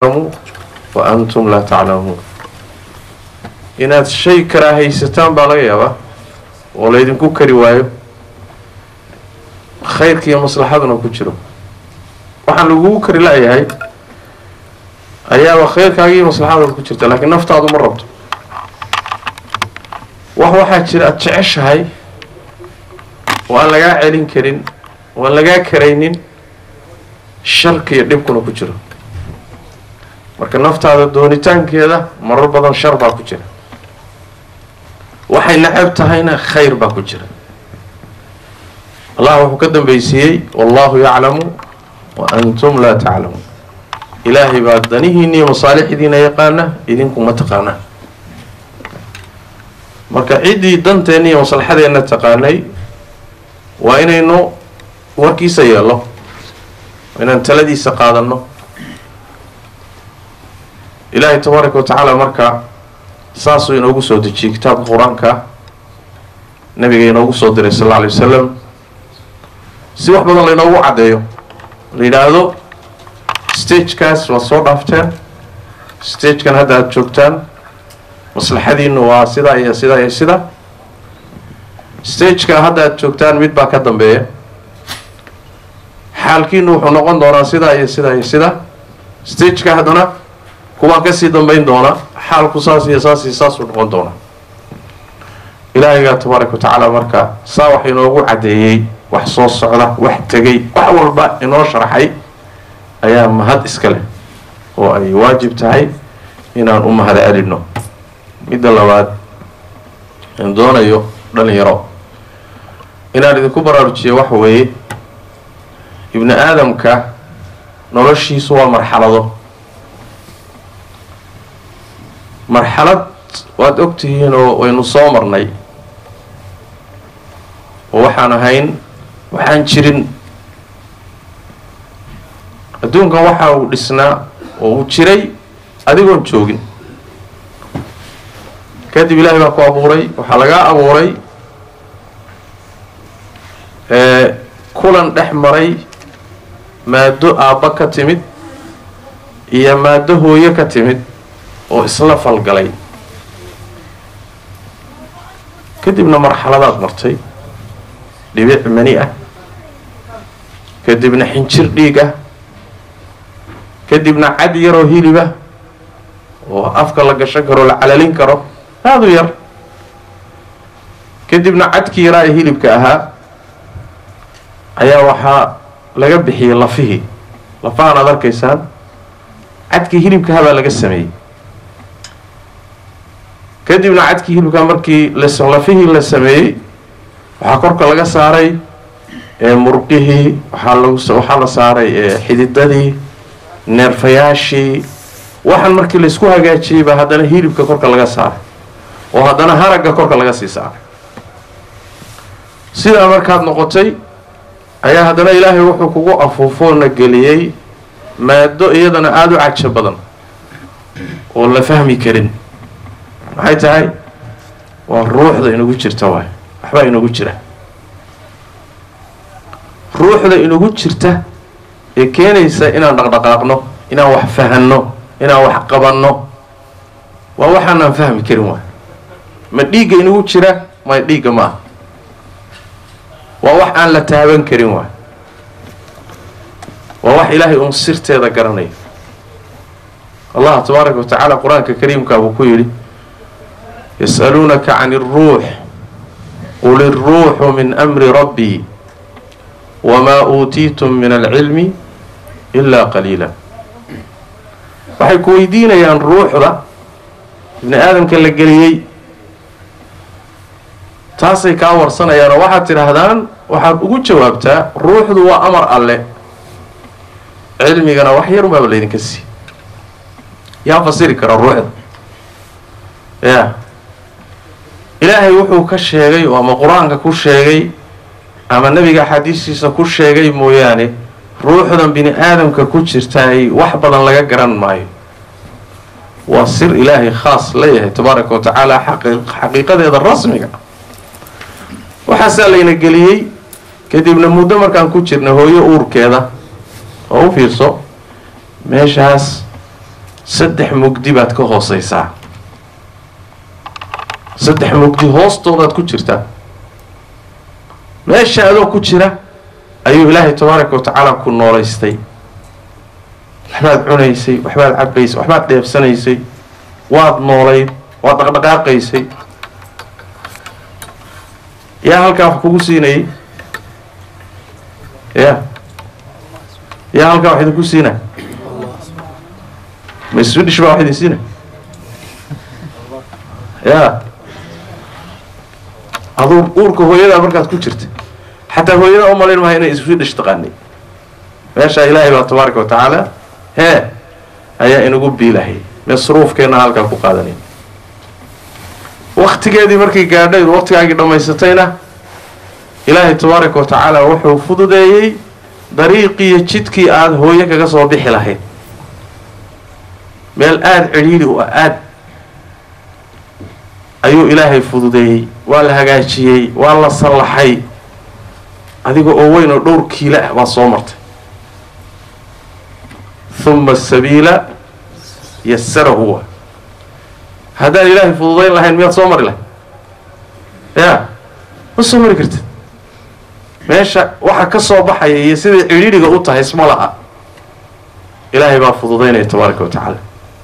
wa antum laa taclamuun inaad shay karaahaysataan baa laga yaabaa oo laydinku kari waayo khayrka iyo maslaxaduna ku jiro waxaan lagugu kari la-yahay ayaaba khayrkaaga iyo maslaxadooda ku jirta laakiin naftaadu ma rabto wax waxaa jira aada jeceshahay oo aan lagaa celin karin oo aan lagaa karaynin sharka iyo dhibkuna ku jiro marka naftaada doonitaankeeda marar badan shar baa ku jira waxay necab tahayna khayr baa ku jira allah wuxuu ka dambaysiiyey wallahu yaclamu wa antum laa taclamuun ilaahay baa danihiina iyo masaalixdiina yaqaana idinku ma taqaanaa marka ciddii danteenna iyo maslaxadeenna taqaanay waa inaynu warkiisa yeello inaan taladiisa qaadanno ilaahay tabaaraka wa tacaala marka saasuu inoogu soo dejiyey kitaabka qur-aanka nabiga inoogu soo diray sal alla alay wasalam si wax badan laynoogu caddeeyo la yidhaahdo stagekaas waad soo dhaafteen stagekan hadda aada joogtaan maslaxadiinu waa sidaa iyo sidaa iyo sida stageka hadda aada joogtaan mid baa ka dambeeya xaalkiinu wuxuu noqon doonaa sidaa iyo sidaa iyo sida stageka haddana kuwaa kasii dambeyn doona xaalku saas iyo saas iyo saasuu noqon doonaa ilaahigaa tabaaraka wa tacaala marka saa wax inoogu caddeeyey wax soo socda wax tegay wax walba inoo sharxay ayaa mahad iska leh oo ay waajib tahay inaan u mahad celino midda labaad aan doonayo dhalinyaro inaan idinku baraarujiyo waxa weeye ibni aadamka noloshiisu waa marxalado marxalad waad ogtihiin oo waynu soo marnay oo waxaan ahayn waxaan jirin adduunkan waxa uu dhisnaa oo uu jiray adigoon joogin kadib ilaahay baa ku abuuray waxaa lagaa abuuray kulan dhex maray maado aabba ka timid iyo maado hooyo ka timid oo isla falgalay kadibna marxaladaad martay dhibic mani ah kadibna xinjir dhiig ah kadibna cad yaroo hilibah oo afka la gashan karo la calalin karo aada u yar kadibna cadkii yaraa ee hilibka ahaa ayaa waxaa laga bixiyey lafihii lafahan aad arkaysaan cadkii hilibkaha baa laga sameeyey kadibna cadkii hilibkaa markii lafihii la sameeyey waxaa korka laga saaray murqihii waxaa lag waxaa la saaray xididadii neerfayaashii waxaan markii laysku hagaajiyey baa haddana hilibka korka laga saaray oo haddana haragga korka laga sii saaray sidaa markaad noqotay ayaa haddana ilaahay wuxuu kugu afuufoona geliyey maado iyadana aada u cajo badan oo la fahmi karin maxay tahay waa ruuxda inagu jirta waay waxbaa inagu jira ruuxda inagu jirta ee keenaysa inaan dhaqdhaqaaqno inaan wax fahanno inaan wax qabanno waa waxaanaan fahmi karin waay ma dhiigga inagu jira may dhiigga ma ah waa wax aan la taaban karin waay waa wax ilaahay uun sirteeda garanaya allah tabaaraka wa tacaala qur-aanka kariimka buu ku yidhi yas'aluunaka can iruux qul iruuxu min amri rabbii wamaa uutiitum min alcilmi ilaa qaliila waxay ku weydiinayaan ruuxda ibni aadamka la geliyey taasay kaa warsanayaan oo waxaad tidhaahdaan waxaad ugu jawaabtaa ruuxdu waa amar alle cilmigana wax yar unbaaba laydinka sii yaa fasiri kara ruuxda ya ilaahay wuxuu ka sheegay oo ama qur-aanka ku sheegay ama nebiga axaadiistiisa ku sheegay mooyaane ruuxdan bini aadamka ku jirtaay wax badan laga garan maayo waa sir ilaahay khaas leeyahay tabaaraka wa tacaala xaqiiqadeeda rasmiga waxaasaa layna geliyey kadibna muddo markaan ku jirna hooyo uurkeeda oo u fiirso meeshaas saddex mugdi baad ka hooseysaa saddex mugdi hoostoodaad ku jirtaa meesha adoo ku jira ayuu ilaahay tabaaraka wa tacaala ku noolaystay waxbaad cunaysay waxbaad cabaysay waxbaad dheebsanaysay waad noolayd waad dhaqdhaqaaqaysay yaa halkaa wax kugu siinayay ya yaa halkaa wax idinku siina ma swedish baa wax idin siina ya aduu uurka hooyadaa markaad ku jirta xataa hooyadaa u malayn maha inay swedish taqaanay meeshaa ilaahay baa tabaaraka wa tacaala hee ayaa inagu biilahay masruufkeenna halkaa ku qaadanay waktigeedii markay gaadhay waktigaagii dhammaysatayna ilaahay tabaaraka wa tacaala wuxuu fududeeyey dariiqiiyo jidkii aada hooyo kaga soo bixi lahayd meel aada cidhiidhi u ah aad ayuu ilaahay fududeeyey waa la hagaajiyey waa la sallaxay adiga oo weyn oo dhowr kiilo ah baa soo martay huma asabiila yasarahu wa haddaan ilaahay fududayn lahayn miyaad soo mari lahay ya ma soo mari kartid meesha waxa ka soo baxaya iyo siday cidhiidhiga u tahay isma laha ilaahay baa fududaynaya tabaaraka wa tacaala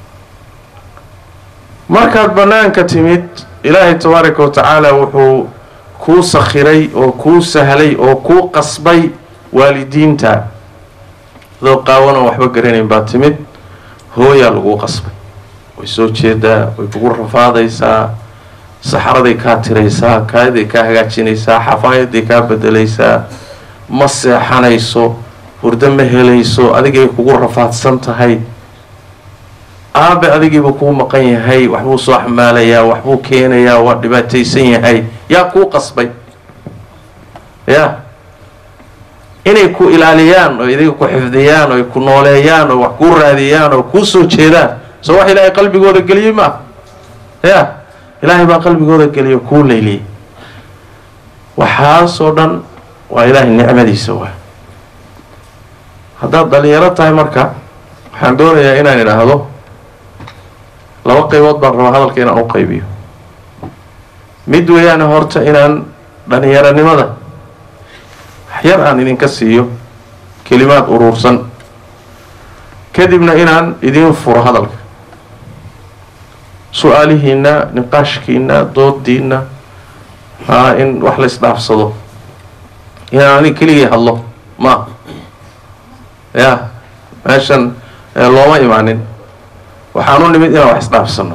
markaad bannaanka timid ilaahay tabaaraka wa tacaala wuxuu kuu sakhiray oo kuu sahlay oo kuu qasbay waalidiinta adoo qaawan oon waxba garanayn baa timid hooyaa laguu qasbay way soo jeedaa way kugu rafaadaysaa saxaraday kaa tiraysaa kaayaday kaa hagaajinaysaa xafaayaday kaa bedelaysaa ma seexanayso hurdo ma helayso adigay kugu rafaadsan tahay aabe adigiiba kuu maqan yahay waxbuu soo xamaalayaa waxbuu keenayaa waa dhibaataysan yahay yaa kuu qasbay ya inay ku ilaaliyaan oo idiga ku xifdiyaan oo ay ku nooleeyaan oo wax kuu raadiyaan oo kuu soo jeedaan soo wax ilaahay qalbigooda geliyey ma ya ilaahay baa qalbigooda geliyo kuu leyliyey waxaasoo dhan waa ilaahay nicmadiisa waa haddaad dhalinyaro tahay marka waxaan doonayaa inaan idhaahdo laba qaybood baan rabaa hadalka inaan u qaybiyo mid weeyaane horta inaan dhalinyaronimada waxyar aan idinka siiyo kelimaad uruursan kadibna inaan idiin furo hadalka su-aalihiina niqaashkiina doodiina haa in wax la isdhaafsado inaan anig keligii hadlo ma ya meeshan looma imaanin waxaan u nimid inaan wax isdhaafsano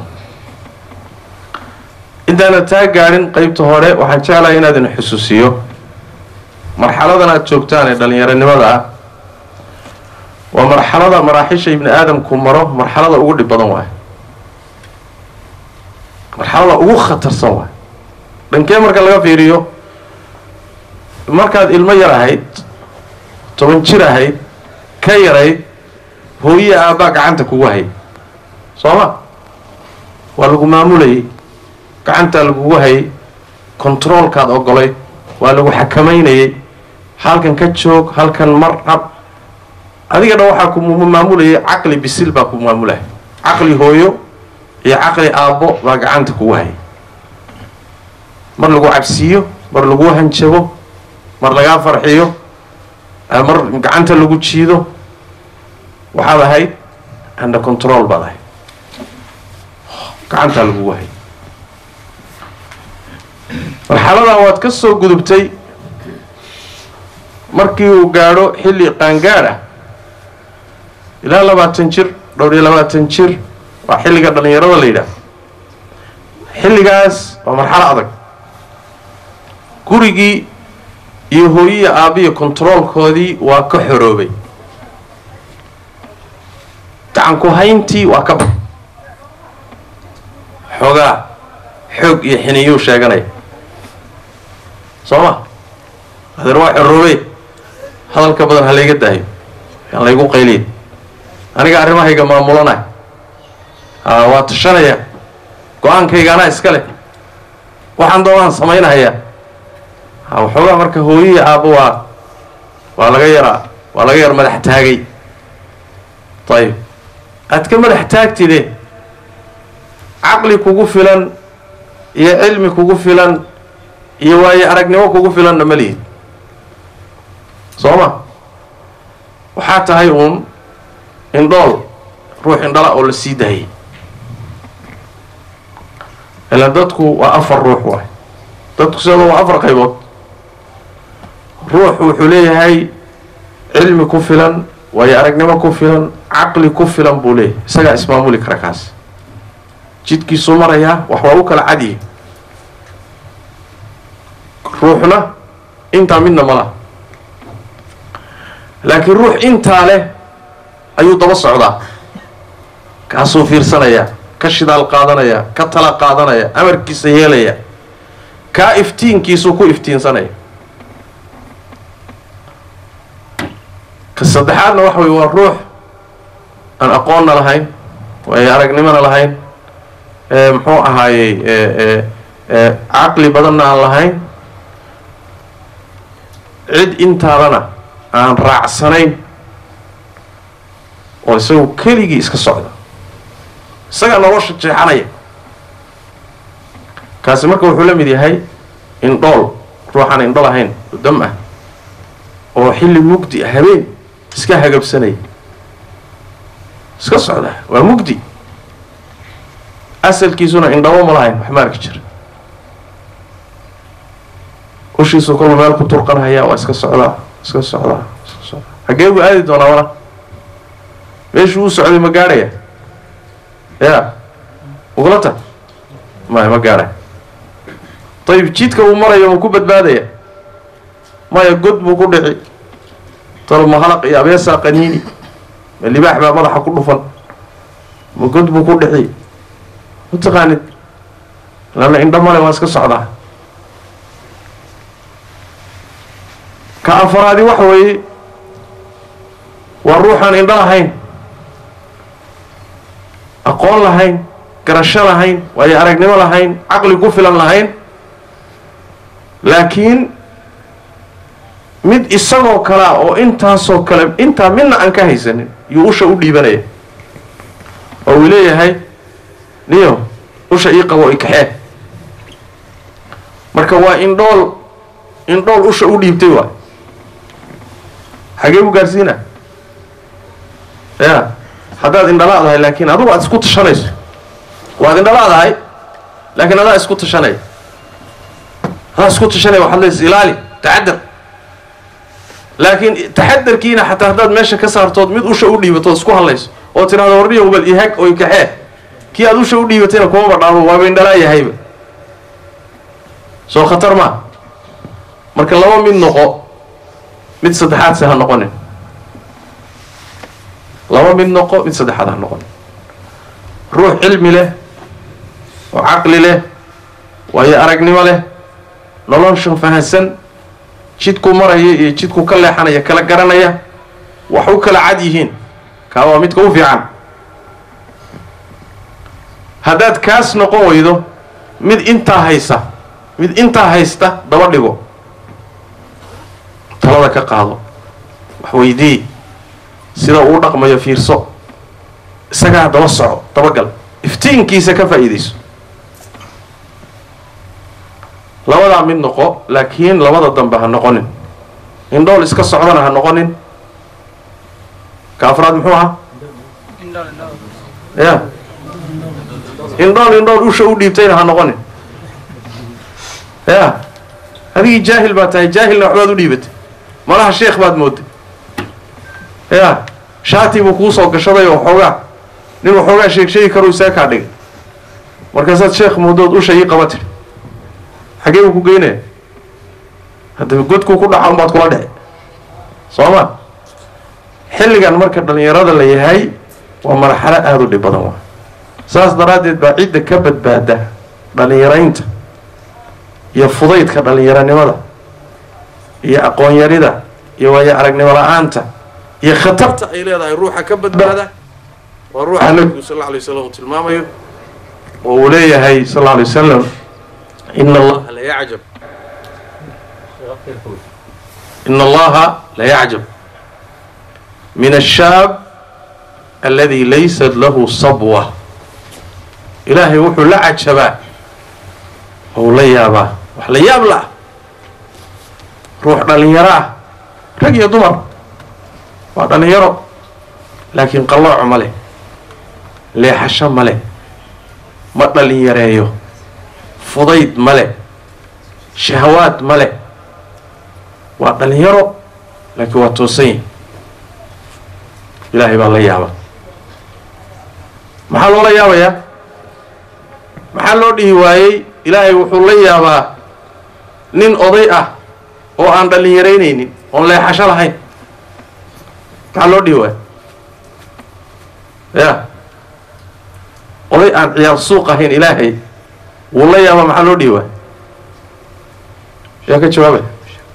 intaana taa gaadhin qeybta hore waxaan jeclahay inaad idin xusuusiyo marxaladan aada joogtaan ee dhalinyaronimada ah waa marxalada maraaxisha ibni aadamku maro marxalada ugu dhib badan waay marxalada ugu khatarsan waay dhankee marka laga fiiriyo markaad ilmo yar ahayd toban jir ahayd ka yarayd hooye aabbaa gacanta kugu hay soo ma waa lagu maamulayay gacantaa lagugu hayay controolkaad ogolayd waa lagu xakamaynayay halkan ka joog halkan mar hab adiga dhan waxaa ku maamulayay caqli bisil baa ku maamulaya caqli hooyo iyo caqli aabbo baa gacanta kugu hayay mar lagu cabsiiyo mar lagu hanjabo mar lagaa farxiyo mar gacanta lagu jiido waxaad ahayd under control baad ahayd gacantaa lagugu hayay marxaladaa waad ka soo gudubtay markii uu gaadho xilli qaangaadh ah ilaa labaatan jir dhowr iyo labaatan jir waa xilliga dhalinyarada la yidhaah xilligaas waa marxalo adag gurigii iyo hooyiya aabbiya controolkoodii waa ka xoroobay gacanku hayntii waa ka ba xoogaa xoog iyo xiniyuu sheeganaya soo ma adeer waa xoroobey hadalka badan ha layga daayo aan laygu qayliya aniga arrimahayga maamulanay haa waa tashanaya go-aankayga anaa iska leh waxaan doonaan samaynahayaa ha waxoogaa marka hooyihi aabba waa waa laga yaraa waa laga yar madax taagay ayib aad ka madax taagtide caqli kugu filan iyo cilmi kugu filan iyo waayo aragnimo kugu filanna ma lihid soo ma waxaa tahay uun indhool ruux indhala oo la sii daayay ila dadku waa afar ruux waay dadku sidoo waa afar qaybood ruux wuxuu leeyahay cilmi ku filan waayo aragnimo ku filan caqli ku filan buu leeyahay isagaa ismaamuli kara kaas jidkiisuu marayaa wax waa u kala cadyihi ruuxna intaa midna ma laha laakiin ruux intaa leh ayuu daba socdaa kaasuu fiirsanayaa ka shidaal qaadanaya ka tala qaadanaya amarkiisa yeelaya kaa iftiinkiisuu ku iftiinsanaya ka saddexaadna waxa weye waa ruux aan aqoonna lahayn waayo aragnimona lahayn muxuu ahaayey caqli badanna aan lahayn cid intaadana aan raacsanayn oo isagu keligii iska socda isagaa nolosha jeexanaya kaasi marka wuxuu la mid yahay indhool ruuxaan indho lahayn oo dam ah oo xilli mugdi ah habeen iska hagabsanaya iska socda waa mugdi asalkiisuna indhabo ma lahayn wax ma arki jira ushiisu kolba meel ku turqanhayaa waa iska socdaa iska socdaa iska socdaa xaggee buu aadi doonaa wana meeshuu u socday ma gaadhaya ya uglata maya ma gaadhay dayib jidka uu marayo ma ku badbaadaya maya god buu ku dhici talo mahalaq iyo abeesaa qaniini ma libaax baa madaxa ku dhufan ma god buu ku dhici mataqaanid lana indho male waa iska socdaa ka afaraadi waxa weeye waa ruuxaan indho lahayn aqoon lahayn garasho lahayn waayo aragnimo lahayn caqli ku filan lahayn laakiin mid isagoo kalea oo intaasoo kale intaa midna aan ka haysanin yuu usha u dhiibanaya oo uu leeyahay niyo usha ii qabo i kaxee marka waa indhool indhool usha u dhiibtay waay xagee buu gaarsiina ya haddaad indhala'dahay laakiin adugu aad isku tashanayso waad indhala'dahay laakiin adaa isku tashanaya adaa isku tashanaya waxaad leys ilaali taxadar laakiin taxadarkiina xataa haddaad meesha ka saartood mid usha u dhiibatood isku hadlayso oo tidhahdo warniyo bal ihag oo ikaxee kii aad usha u dhiibatayna kumaba dhaabo waaba indhalaayahayba soo khatar maa marka laba mid noqo mid saddexaad se ha noqonin laba mid noqo mid saddexaad ha noqonin ruux cilmi leh oo caqli leh waayo aragnimo leh noloshan fahansan jidku maraya iyo jidku ka leexanaya kala garanaya wax u kala cad yihiin kaa waa midka u fiican haddaad kaas noqon weydo mid intaa haysa mid intaa haysta daba dhigo talada ka qaado wax weydii sida uu dhaqmayo fiirso isagaa daba soco dabagal iftiinkiisa ka faa'iidayso labadaa mid noqo laakiin labada dambe ha noqonin indhool iska socdana ha noqonin ka afraad muxuu ahaa ya indhool indhool usha u dhiibtayna ha noqonin ya adigii jaahil baa tahay jaahilna waxbaad u dhiibatay malaha sheekh baad mooday ya shaati buu kuu soo gashaday oo xoogaa nin waxoogaa sheeg sheegi karuu isaa kaa dhigay markaasaad sheekh moodood usha ii qaba tiri xaggee buu ku geynaya haddaba godkuu ku dhaca unbaad kula dhici soo ma xilligan marka dhallinyarada la yahay waa marxalo aada u dhib badan waa saas daraaddeed baa cidda ka badbaada dhallinyaraynta iyo fudaydka dhallinyaranimada iyo aqoon-yarida iyo waayo aragnimo la-aanta iyo khatarta ay leedahay ruuxa ka badbaada waa ruuxa nabigu sal alla alay wasalam uu tilmaamayo oo uu leeyahay sal alla alay wasalam ina allaha la yacjab ina allaha la yacjab min ashaab alladii laysat lahu sabwa ilaahay wuxuu la cajabaa ou la yaabaa wax la yaab la ruux dhallinyaro ah rag iyo dumar waa dhallinyaro laakiin qallooco ma leh leexasho ma leh ma dhallinyareeyo fudayd ma leh shahawaad ma leh waa dhallinyaro laakiin waa toosan yahi ilaahay baa la yaaba maxaa loola yaabayaa maxaa loo dhihi waayey ilaahay wuxuu la yaabaa nin oday ah oo aan dhallinyaraynaynin oon leexasho lahayn maxaa loo dhihi waaya ya oday aan ciyaar suuq ahayn ilaahay wuu la yaabaa maxaa loo dhihi waaya yaa ka jawaabay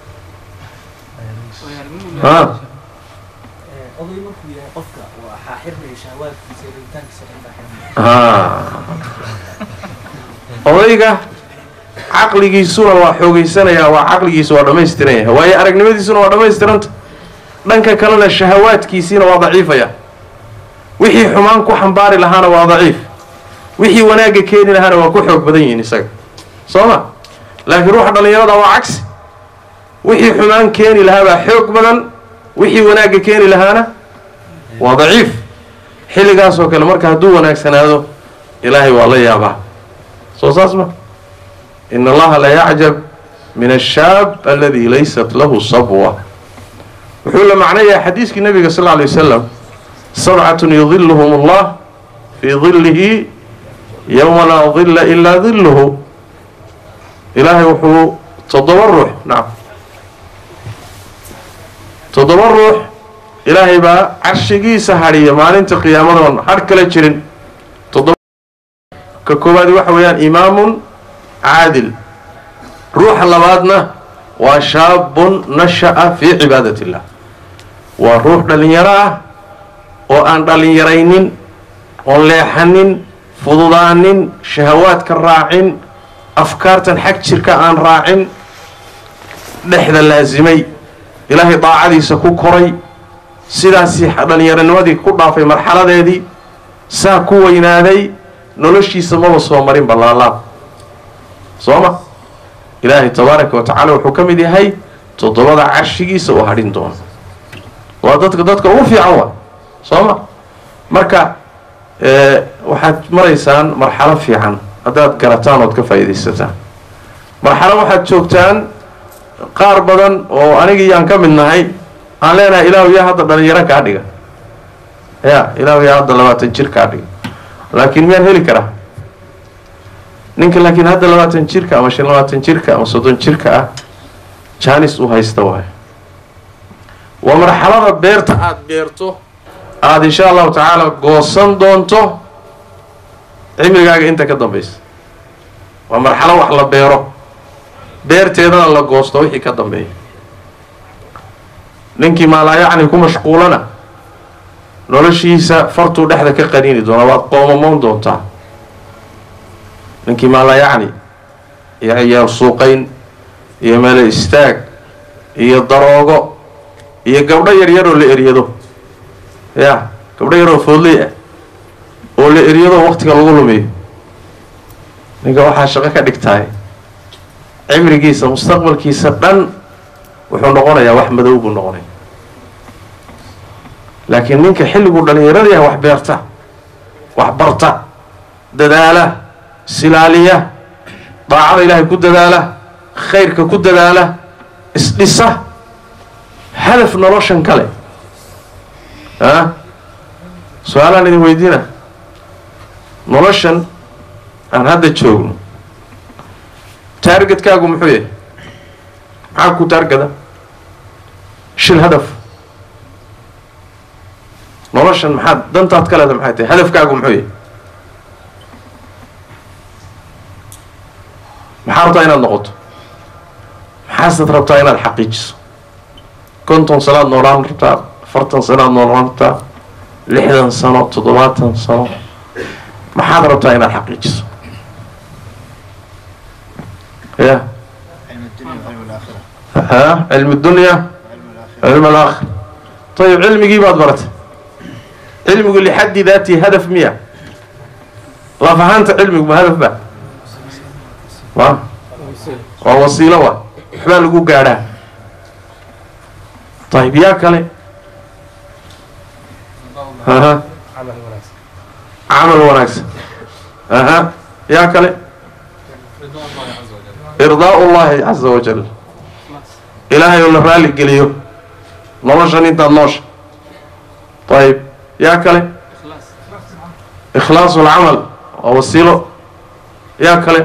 ha oday markuu yahay qofka waxaa xirmaya shahawaadkiisa iyo rabitaankiisa dhan baa xirmaya ha odayga caqligiisuna waa xoogeysanayaa waa caqligiisu waa dhammaystiran yahay waayo aragnimadiisuna waa dhammaystiranta dhanka kalena shahawaadkiisiina waa daciifaya wixii xumaan ku xambaari lahaana waa daciif wixii wanaagga keeni lahaana waa ku xoog badan yihiin isaga soo ma laakiin ruuxa dhallinyarada waa cagsi wixii xumaan keeni lahaa baa xoog badan wixii wanaagga keeni lahaana waa daciif xilligaasoo kale marka hadduu wanaagsanaado ilaahay waa la yaabaa soo saas ma in allaha la yacjab min ashaab aladi laysat lahu sabwa wuxuu la macnayaa xadiiskii nabiga sal lla alay wasalam sabcatun yudiluhum allah fii dilihi yowma laa dila ilaa diluhu ilaahay wuxuu toddoba ruux nacam toddoba ruux ilaahay baa carshigiisa hadhiya maalinta qiyaamadoon hadh kala jirin toddoba ka koowaadi waxa weeyaan imaamun caadil ruuxa labaadna waa shaabun nasha'a fii cibaadat illah waa ruux dhallinyaro ah oo aan dhallinyaraynin oon leexanin fududaanin shahawaadka raacin afkaartan xag jirka aan raacin dhexda laasimay ilaahay daacadiisa ku koray sidaasii dhallinyaranimadii ku dhaafay marxaladeedii saa ku weynaaday noloshiisa maba soo marin ballaalaab soo ma ilaahay tabaaraka wa tacaala wuxuu ka mid yahay toddobada carshigiisa uu hadhin doono waa dadka dadka ugu fiican waa soo ma marka waxaad maraysaan marxalo fiican haddaad garataan ood ka faa'iidaysataan marxalo waxaad joogtaan qaar badan oo anigii aan ka mid nahay aan leenahay ilaahu yaa hadda dhalinyaro kaa dhiga ya ilaahu yaa hadda labaatan jir kaa dhiga laakiin miyaan heli karaa ninka laakiin hadda labaatan jirka ama shan labaatan jirka ama soddon jirka ah jaanis u haysta waayo waa marxalada beerta aada beerto aada insha allahu tacaala goosan doonto cimrigaaga inta ka dambaysa waa marxalo wax la beero beerteedana la goosto wixii ka dambeeya ninkii maalaayacni ku mashquulana noloshiisa fartuu dhexda ka qaniini doonaa waad qoomamoon doontaa ninkii maalaayacni iyo ciyaar suuqayn iyo meelo istaag iyo daroogo iyo gabdho yaryaroo la eryado ya gabdho yaroo foodley ah oo la eryado waqtiga lagu lumiyo ninka waxaa shaqo ka dhigtahay cimrigiisa mustaqbalkiisa dhan wuxuu noqonayaa wax madow buu noqonaya laakiin ninka xilliguu dhallinyarada yahay wax beerta wax barta dadaala silaaliya daacada ilaahay ku dadaala khayrka ku dadaala isdhisa hadaf noloshan kale a su-aalaan idin weydiina noloshan aan hadda joogno taargetkaagu muxuu yahay maxaa ku taargada shil hadaf noloshan maxaad dantaad ka leeda maxay tahay hadafkaagu muxuu yahay maxaa rabtaa inaad noqoto maxaasaad rabtaa inaad xaqiijiso konton sanoad noolaan rabtaa afartan sanoad noolaan rabtaa lixdan sano toddobaatan sano maxaad rabtaa inaad xaqiijiso ya ha cilmi dunya cilm alaakhir ayib cilmigii baad baratay cilmigu lixaddi daatihi hadaf miya laf ahaanta cilmigu ma hadaf ba wa waa wasiilo wa waxbaa lagu gaadhaa ayib yaa kale aha camal wanaagsan aha yaa kale irdaau llahi caza wajal ilaahay oo la raali geliyo noloshan intaad noosha ayib yaa kale ikhlaasu lcamal waa wasiilo yaa kale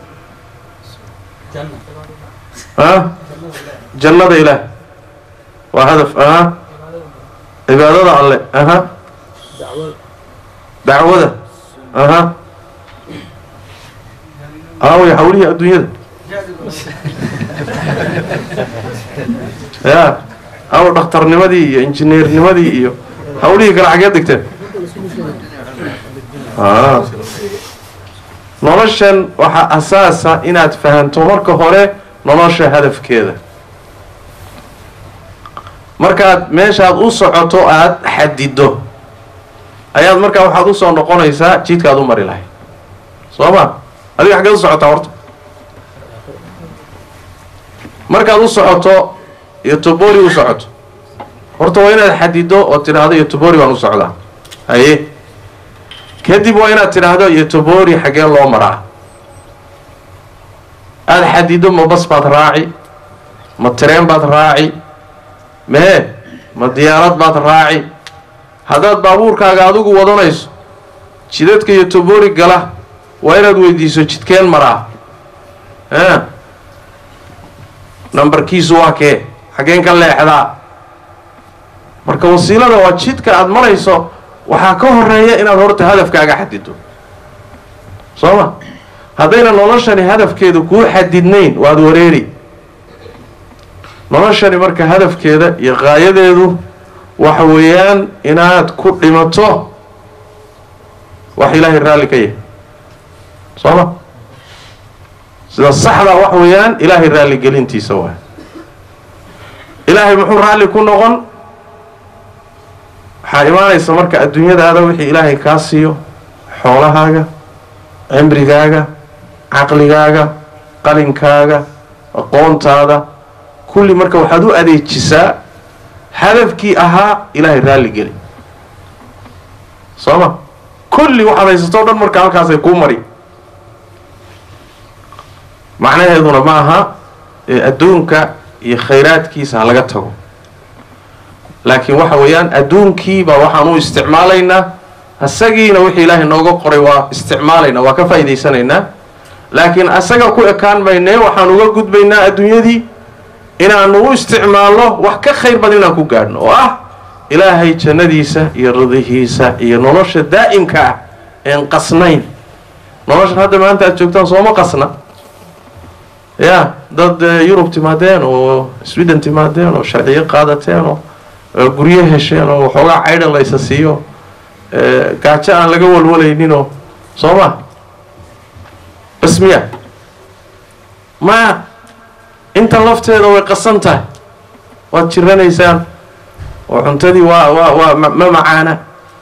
janna ah jannada ilaah waa hadaf aha cibaadada alle aha dacwada aha aaway hawlihii adduunyada ya aw dhakhtarnimadii iyo injineernimadii iyo hawlihii kale xageed dhigteen a noloshan waxaa asaasa inaad fahanto marka hore nolosha hadafkeeda markaad meeshaad u socoto aada xadido ayaad markaa waxaad usoo noqonaysaa jidkaad u mari lahay soo ma adiga xaggeed u socotaa horta markaad u socoto iyo tobori u socoto horta waa inaad xadido oo tidhaahdo iyo tobori baan u socdaa haye kadib waa inaad tidhaahdo iyo tobori xaggee loo maraa aada xadido ma bas baad raaci ma tareen baad raaci mee ma diyaarad baad raaci haddaad baabuurkaaga adigu wadanayso jidadka iyo tobori gala waa inaad weydiiso jidkeen maraa a nambarkiisu waa kee xaggeen ka leexdaa marka wasiilada waa jidka aada marayso waxaa ka horeeya inaad horta hadafkaaga xadido soo ma haddayna noloshani hadafkeedu kuu xadidnayn waad wareeri noloshani marka hadafkeeda iyo qaayadeedu waxa weeyaan inaad ku dhimato wax ilaahay raalli ka yahay soo ma sida saxda wax weeyaan ilaahay raalligelintiisa waay ilaahay muxuu raalli ku noqon waxaa imaanaysa marka adduunyadaada wixii ilaahay kaa siiyo xoolahaaga cimrigaaga caqligaaga qalinkaaga aqoontaada kulli marka waxaad u adeejisaa hadafkii ahaa ilaahay raalli geli soo ma kulli waxaad haysato o dhan marka halkaasay kuu mari macnaheeduna ma aha adduunka iyo khayraadkiisa ha laga tago laakiin waxa weeyaan adduunkiibaa waxaan u isticmaalaynaa isagiina wixii ilaahay nooga qoray waa isticmaalaynaa waa ka faa'idaysanaynaa laakiin asaga ku ekaan maynee waxaan uga gudbaynaa adduunyadii inaanu u isticmaalno wax ka khayr badan inaan ku gaadhno oo ah ilaahay jannadiisa iyo ridihiisa iyo nolosha daa'imka ah een qasnayn noloshan hadda maanta aad joogtaan sooma qasna ya dad yurub timaadeen oo sweden timaadeen oo sharciyo qaadateen oo guryo hesheen oo waxoogaa caydhan laysa siiyo gaajo aan laga walwalayninoo soo ma bas miya maya intan lafteeda way qasan tahay waad jiranaysaan oo cuntadii waa waa waa ma macaana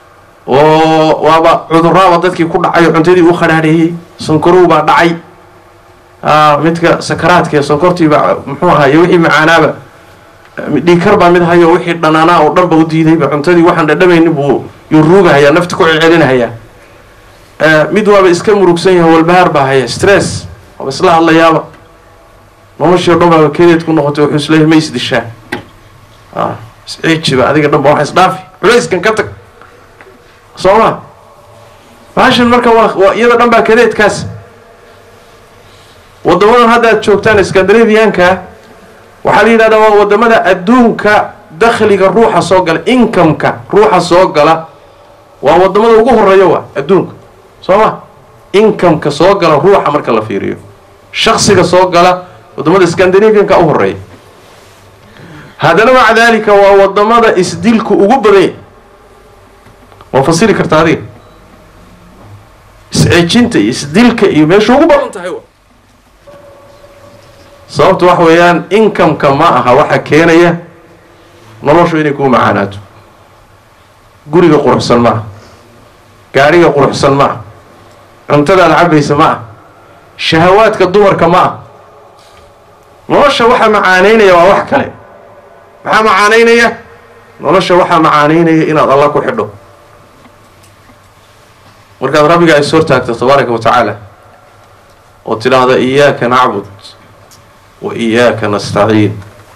oo waaba cuduraaba dadkii ku dhacay oo cuntadii u khadhaadheeyey sankarow baa dhacay midka sakaraadka sonkortiiba muxuu ahaay wixii macaanaaba dhiikar baa mid hayo wixii dhanaanaa oo dhanba u diidayba cuntadii waxaan dhadhamaynin buu yuu ruugahayaa nafta ku celcelinahayaa mid waaba iska murugsan yahay walbahaar baa haya stress waaba isla hadlayaaba noloshii o dhan baaba kedeed ku noqotay wuxuu isleeyahay ma isdishaa isciijiba adiga dhan ba waxa isdhaafi culayskan ka tag soo ma baashan marka waa iyada dhan baa kadeedkaas waddamadan hadda aad joogtaan scandinavianka waxaa la yidhahdaa waa waddamada adduunka dakhliga ruuxa soo gala incomeka ruuxa soo gala waa waddamada ugu horeeya waa adduunka soo ma incomeka soo gala ruuxa marka la fiiriyo shaksiga soo gala waddamada scandinavianka u horeeya haddana maca daalika waa waddamada isdilku ugu badanya waa fasiri karta adiga isceejinta iyo isdilka iyo meesha ugu badan tahay sababta waxa weeyaan incomeka ma aha waxa keenaya noloshu inay kuu macaanaato guriga quruxsan ma ah gaadhiga quruxsan ma ah cuntadaad cabaysa ma ah shahawaadka dumarka ma ah nolosha waxaa macaanaynaya waa wax kale maxaa macaanaynaya nolosha waxaa macaanaynaya inaad alla ku xidho markaad rabbigaa is hortaagto tabaaraka wa tacaala oo tidhaahda iyaaka nacbud wa iyaaka nastaciin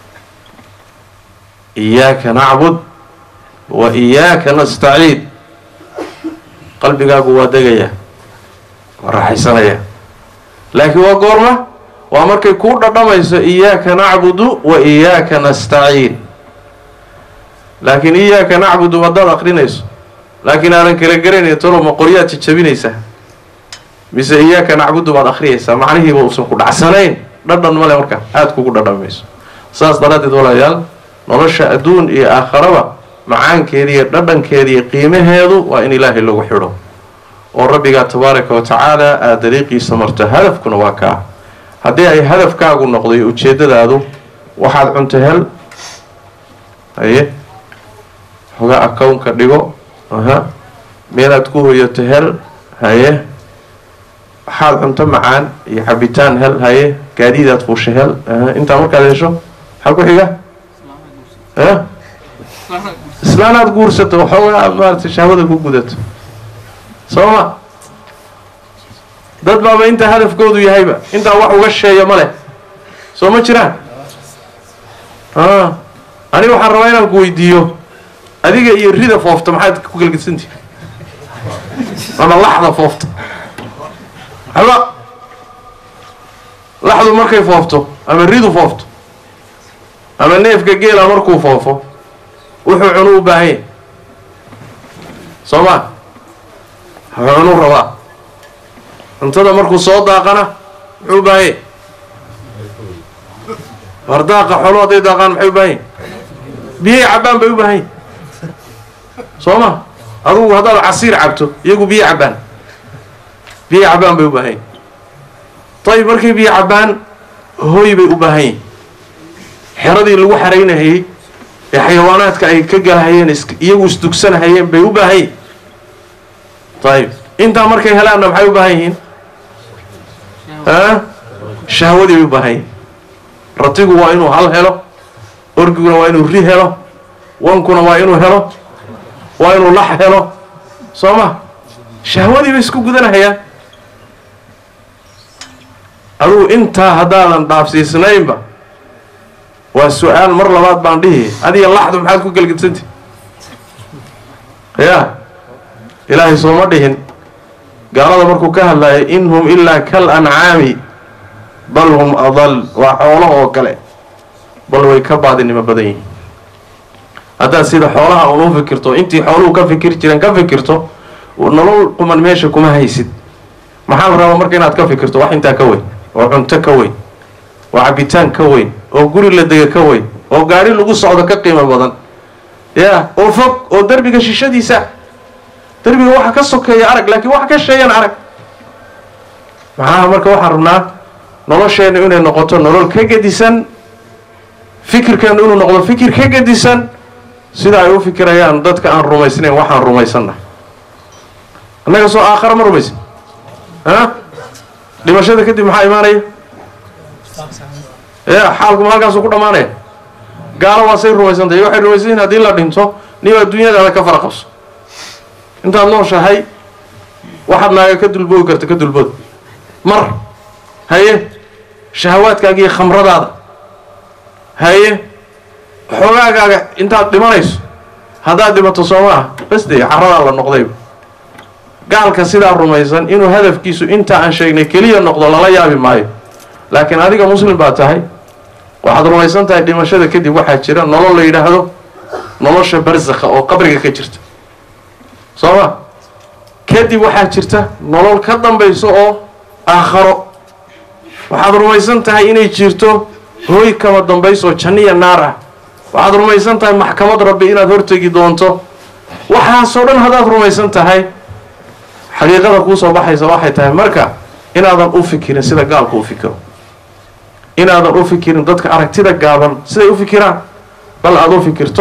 iyaaka nacbud wa iyaaka nastaciin qalbigaagu waa degayaa waa raaxaysanayaa laakiin waa goorma waa markay kuu dhadhamayso iyaaka nacbudu wa iyaaka nastaciin laakiin iyaaka nacbudu haddaad akrinayso laakiin aadan kala garanayn tolo ma qoryaad jajabinaysaa mise iyaaka nacbudu baad akhriyaysaa macnihiiba uusan ku dhacsanayn dhadhan male marka aada kugu dhadhamayso saas daraaddeed walaalayaal nolosha adduun iyo aakharaba macaankeeda iyo dhadhankeeda iyo qiimaheedu waa in ilaahay lagu xidho oo rabbigaa tabaaraka wa tacaala aada dariiqiisa marto hadafkuna waa kaa haddii ay hadafkaagu noqday ujeeddadaadu waxaad cunto hel haye xogaa akownka dhigo aha meelaad ku hoyato hel haye waxaad cunto macaan iyo cabitaan hel haye gaadiidaad fuusha hel aha intaa markaad hesho maxaa ku xiga a islaanaad guursato waxoogaa aad maaragtay shahwada ku gudato soo ma dad baaba intaa hadafkoodu yahayba intaa wax uga sheeya ma leh soo ma jiraan a aniga waxaan rabaa inaan ku weydiiyo adiga iyo rida foofta maxaad ku galgedsantihi ama laxda foofta haba laxdu markay foofto ama ridu foofto ama neefka geela markuu foofo wuxuu cunu u baahan yahy soo ma wuxuu cunu rabaa cuntada markuu soo daaqana muxuu u baahan yahy war daaqa xolo hadday daaqaan maxay u baahan yahy biyay cabbaan bay u baahan yahy soo ma adugu haddaad casiir cabto iyagu biyo cabbaan biyo cabbaan bay u baahan yahy dayib markay biyo cabbaan hooy bay u baahan yihin xeradii lagu xaraynahayey ee xayawaanaadka ay ka galahayeen iyagu isdugsanahayeen bay u baahan yihin ayib intaa markay helaanna maxay u baahan yihiin a shahwadii bay u baahan yihin ratigu waa inuu hal helo orgiguna waa inuu ri helo wankuna waa inuu helo waa inuu lax helo soo ma shahwadii bay isku gudanahayaan adugu intaa haddaadan dhaafsiisnaynba waa su-aal mar labaad baan dhihi adiga laxdu maxaad ku gelgedsanti ya ilaahay sooma dhihin gaalada markuu ka hadlayo in hum ilaa kal ancaami bal hum adal waa xoolaha oo kale bal way ka baadinimo badan yihiin haddaad sida xoolaha un u fikirto intii xooluhu ka fikir jireen ka fikirto nolol quman meesha kuma haysid maxaa la rabaa marka inaad ka fikirto wax intaa ka weyn oo cunto ka weyn oo cabitaan ka weyn oo guri la dega ka weyn oo gaadhi lagu socdo ka qiimo badan ya oo fog oo derbiga shishadiisa derbiga waxa ka sokeeya arag laakiin waxa ka sheeyan arag maxaa marka waxaan rabnaa nolosheennu inay noqoto nolol ka gedisan fikirkeennu inuu noqdo fikir ka gedisan sida ay u fikirayaan dadka aan rumaysnayn waxaan rumaysanna annaga soo aakhara ma rumaysan a dhimashada kadib maxaa imaanaya ya xaalkuma halkaasuu ku dhammaanaya gaalo waa say rumaysantay waxay rumaysan yihin haddii la dhinto nin adduunyadaada ka fara qabso intaad nooshahay waxaad naaga ka dulboogi karta ka dulbood mar haye shahawaadkaaga iyo khamradaada haye xoogaagaaga intaad dhimanayso haddaad dhimato soo ma ah bas dee carradaa la noqdayba gaalka sidaa rumaysan inuu hadafkiisu intaa aan sheegnay keliya noqdo lala yaabi maayo laakiin adiga muslim baa tahay waxaad rumaysan tahay dhimashada kadib waxaa jira nolol la yidhaahdo nolosha barsakha oo qabriga ka jirta soo ma kadib waxaa jirta nolol ka dambayso oo aakharo waxaad rumaysan tahay inay jirto hooy kama dambayso janniya naar ah waxaad rumaysan tahay maxkamad rabbi inaad hortegi doonto waxaasoo dhan haddaad rumaysan tahay xaqiiqada kuu soo baxaysa waxay tahay marka inaadan u fikirin sida gaalku u fikiro inaadan u fikirin dadka aragtida gaaban siday u fikiraan bal aad u fikirto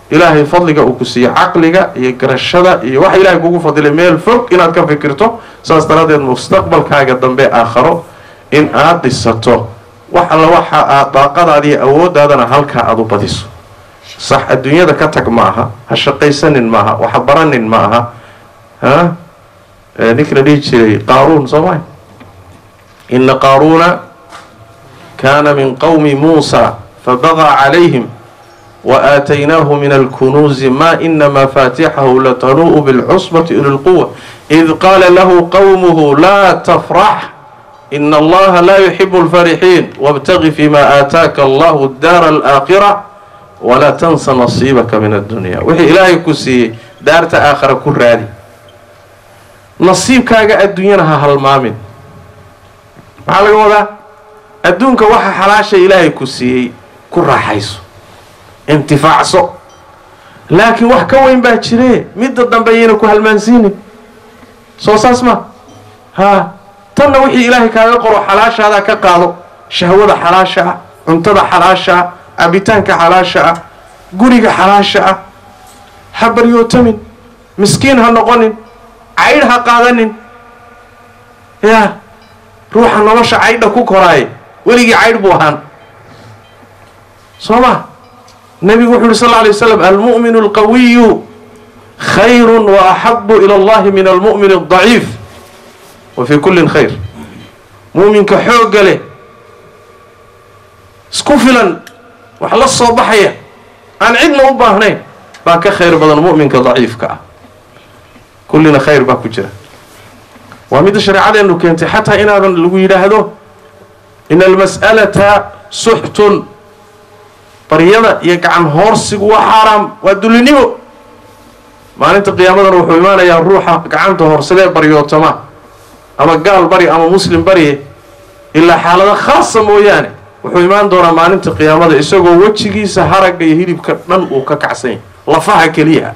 ilaahay fadliga uu ku siiye caqliga iyo garashada iyo waxa ilaahay kugu fadilay meel fog inaad ka fikirto saas daraaddeed mustaqbalkaaga dambe aakharo in aad dhisato wax alla waxa aad daaqadaada iyo awooddaadana halkaa aada u badiso sax adduunyada ka tag ma aha ha shaqaysanin maaha waxa baranin ma aha ha ninkii la dhihi jiray qaaruun soo maa ina qaaruuna kaana min qowmi muusa fabagaa calayhim waaataynaahu min alkunuuzi ma ina mafaatixahu latanuu'u bilcusbati uli lquwa id qaala lahu qowmuhu laa tafrax ina allaha laa yuxibu alfarixiin wاbtagi fima aataaka allahu daara alaakhira walaa tansa nasiibaka min addunya wixii ilaahay ku siiyey daarta aakhara ku raadi nasiibkaaga adduunyana ha halmaamin maxaa laga wadaa adduunka waxa xalaasha ilaahay ku siiyey ku raaxayso intifaacso laakiin wax ka weyn baa jire midda dambe ayayna ku halmaansiinin soo saas ma haa tanna wixii ilaahay kaaga qoro xalaashaadaa ka qaado shahwada xalaasha ah cuntada xalaasha ah cabitaanka xalaasha ah guriga xalaasha ah ha baryootamin miskiin ha noqonin caydh ha qaadanin yaa ruuxa nolosha caydha ku koraaye weligii caydh buu ahaan soo ma nabigu wuxu uhi sal lla alay waslam almu'minu alqawiyu khayru wa axabu ila allahi min almu'min aldaciif wa fii kullin khayr mu'minka xoogga leh isku filan wax la soo baxaya aan cidna u baahnayn baa ka khayr badan mu'minka daciifka ah kullina khayr baa ku jira waa midda shareecadeenu keentay xataa inaadan lagu yidhaahdo ina almas'alata suxtun baryada iyo gacan hoorsigu waa xaaraam waa dullinimo maalinta qiyaamadana wuxuu imaanayaa ruuxa gacanta horsadee baryootama ama gaal bari ama muslim barye ilaa xaalado khaasa mooyaane wuxuu imaan doonaa maalinta qiyaamada isagoo wejigiisa haragga iyo hilibka dhan uu ka kacsan yahay lafaha keliya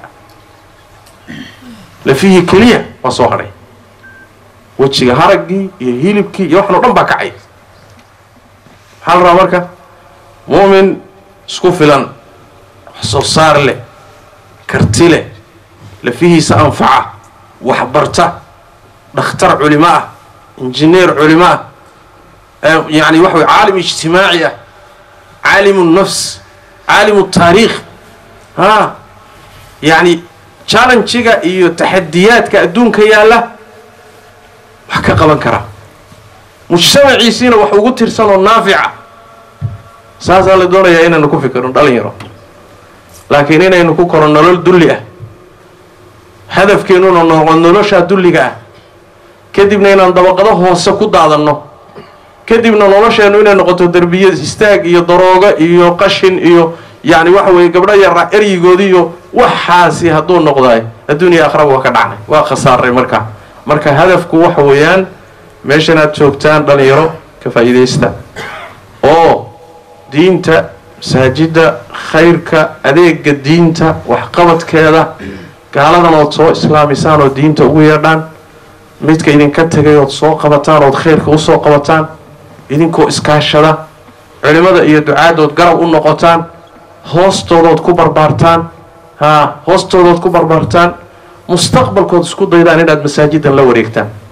lafihii keliya waa soo hadhay wejiga haraggii iyo hilibkii iyo waxan o dhan baa kacay maxaa la rabaa marka mu'min isku filan wax soo saar leh karti leh lafihiisa anfaca waxbarta dhakhtar culimo ah injineer culimo ah yani waxa wey caalim ijtimaaci ah caalimu nafs caalimu taariikh ha yani challenjiga iyo taxadiyaadka adduunka yaalla wax ka qaban karaa mujtamaciisiina wax ugu tirsan oo naafica saasaa la doonayaa inaynu ku fikirno dhalinyaro laakiin inaynu ku koro nolol dulli ah hadafkeennuna noqo noloshaa dulliga ah kadibna inaan dabaqado hoose ku daadanno kadibna nolosheennu inay noqoto derbiya istaag iyo daroogo iyo qashin iyo yacni waxa weeye gabdho yara eryigoodi iyo waxaasi hadduu noqdaay adduuniya akhraba waa ka dhacnay waa khasaaray markaa marka hadafku waxa weeyaan meeshanaad joogtaan dhalinyaro ka faa'iidaysta oo diinta masaajidda khayrka adeega diinta waxqabadkeeda gaaladan ood soo islaamisaan oo diinta ugu yeedhaan midka idinka tegay ood soo qabataan ood khayrka usoo qabataan idinkoo iskaashada culimada iyo ducaadood garab u noqotaan hoostoodood ku barbaartaan haa hoostoodood ku barbaartaan mustaqbalkood isku daydaan inaad masaajidan la wareegtaan